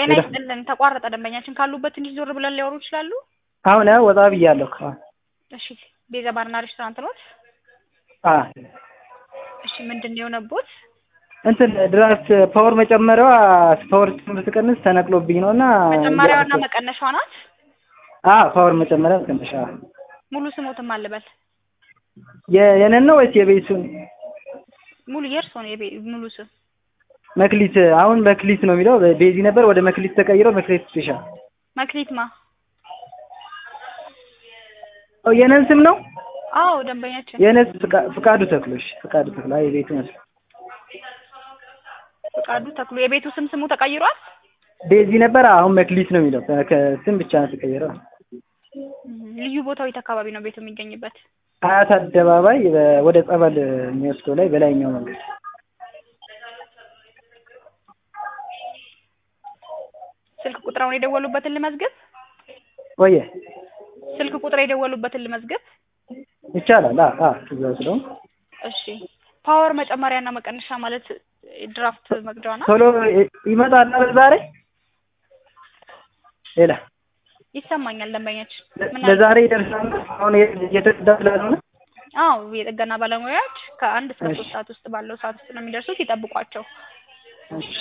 ጤና ሄሎ። ይስጥልን ተቋረጠ ደንበኛችን ካሉበት ትንሽ ዞር ብለን ሊያወሩ ይችላሉ አሁን ያው ወጣ ብያለሁ። አዎ እሺ ቤዛ ባርና ሬስቶራንት ኖት አ እሺ ምንድን ነው የሆነቦት እንትን ድራፍት ፓወር መጨመሪያዋ ፓወር ስትቀንስ ተነቅሎብኝ ነው እና መጨመሪያዋና መቀነሻዋ ናት አ ፓወር መጨመሪያ መቀነሻ ሙሉ ስሞትም አልበል የ- የነን ነው ወይስ የቤቱን? ሙሉ የእርሶ ነው የቤ- ሙሉ ስም መክሊት አሁን መክሊት ነው የሚለው ቤዚ ነበር ወደ መክሊት ተቀይሮ መክሊት ስፔሻል። መክሊት ማ ኦ የነን ስም ነው አዎ ደንበኛችን የነስ ፍቃ- ፍቃዱ ተክሎሽ ፍቃዱ ተክሎ አይ የቤቱ መስሎ ፍቃዱ ተክሎ የቤቱ ስም ስሙ ተቀይሯል ቤዚ ነበር አሁን መክሊት ነው የሚለው ከስም ብቻ ነው የተቀየረው። እም፣ ልዩ ቦታው የት አካባቢ ነው ቤቱ የሚገኝበት አያት አደባባይ በ- ወደ ጸበል የሚወስደው ላይ በላይኛው መንገድ ስልክ ቁጥራውን የደወሉበትን ልመዝግብ ቆየ ስልክ ቁጥር የደወሉበትን ልመዝግብ ይቻላል። አ አ እዛ ስለሆነ እሺ ፓወር መጨመሪያና መቀነሻ ማለት ድራፍት መቅጃዋ ናት ቶሎ ይ- ይመጣል አይደል ዛሬ ሌላ ይሰማኛል ደንበኛችን ምን አለ? ለዛሬ ይደርሳል። አሁን እየተቀዳ ስላልሆነ አዎ የጥገና ባለሙያዎች ከአንድ እስከ እሺ። ሶስት ሰዓት ውስጥ ባለው ሰዓት ውስጥ ነው የሚደርሱት ይጠብቋቸው እሺ።